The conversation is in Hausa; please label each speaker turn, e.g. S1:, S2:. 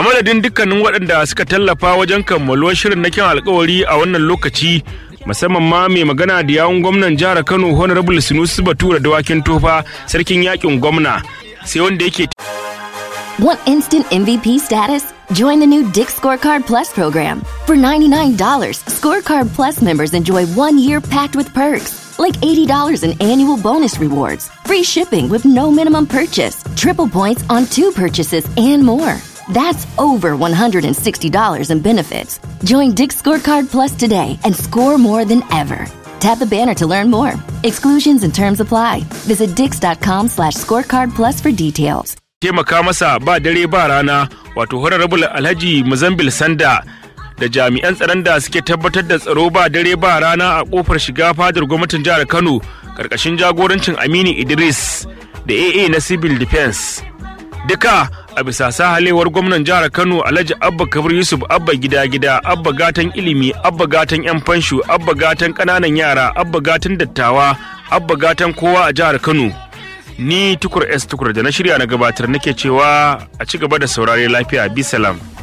S1: madadin dukkanin waɗanda suka tallafa wajen kammaluwar shirin na kyan alkawari a wannan lokaci musamman ma mai magana da yawun gwamnan jihar kano honorable sinusi batura dawakin tofa sarkin yakin gwamna sai wanda yake
S2: Want instant MVP status? Join the new Dick Scorecard Plus program. For $99, Scorecard Plus members enjoy one year packed with perks, like $80 in annual bonus rewards, free shipping with no minimum purchase, triple points on two purchases, and more. That's over $160 in benefits. Join Dick Scorecard Plus today and score more than ever. Tap the banner to learn more. Exclusions and terms apply. Visit dix.com slash scorecard plus for details.
S1: taimaka masa ba dare ba rana wato honorable alhaji muzambil sanda da jami'an tsaron da suke tabbatar da tsaro ba dare ba rana a kofar shiga fadar gwamnatin jihar kano karkashin jagorancin aminu idris da aa na civil defense duka a bisa sahalewar gwamnan jihar kano alhaji abba kabir yusuf abba gida gida abba gatan ilimi abba gatan yan fansho abba gatan kananan yara abba gatan dattawa abba gatan kowa a jihar kano ni tukur s tukur da na shirya na gabatar nake cewa a ci gaba da saurare lafiya bisalam